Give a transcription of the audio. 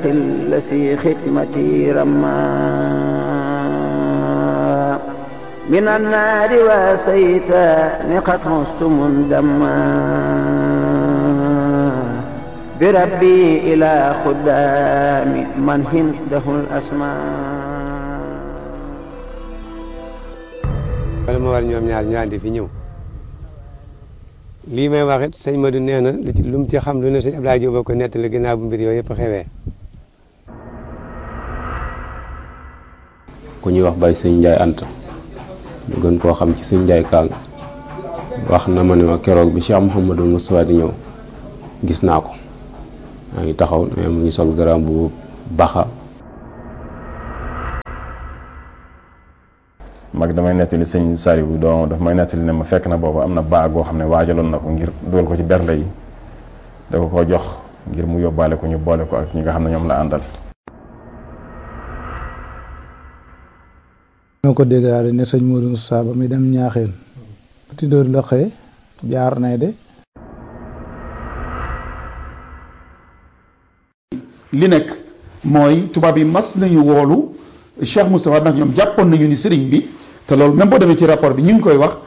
الذي خدمتي رما من النار وسيت قد مست مندما بربي إلى خدام من هنده الأسماء wala ma war ñoom ñaar ñu àndi fi ñëw lii may wax it sëñ Madou nee na lu ci lu mu ci xam lu ne sëñ Abdoulaye Diop ko nettali ginnaaw bu mbir yooyu yëpp xewee. ku ñuy wax bay sëñ Ndiaye Anta ñu gën koo xam ci sëñ Ndiaye Kaang wax na ma ne ma keroog bi Cheikh Mouhamadou Moustapha di ñëw gis naa ko maa ngi taxaw mais mu ngi sol garam bu baxa mag damay nettali sëñ Saliou doo daf may nettali ne ma fekk na boobu am na baa goo xam ne waajaloon na ko ngir dugal ko ci bernde yi da ko ko jox ngir mu yóbbaale ko ñu boole ko ak ñi nga xam ne ñoom la àndal ñoo ko déggaale ne sëñ Modou Moussa ba muy dem ñaaxeen tidóor la xëy jaar nay de li nekk mooy tubaab yi mas nañu woolu Cheikh Moustapha ndax ñoom jàppoon nañu ni sëriñ bi te loolu même boo demee ci rapport bi ñu ngi koy wax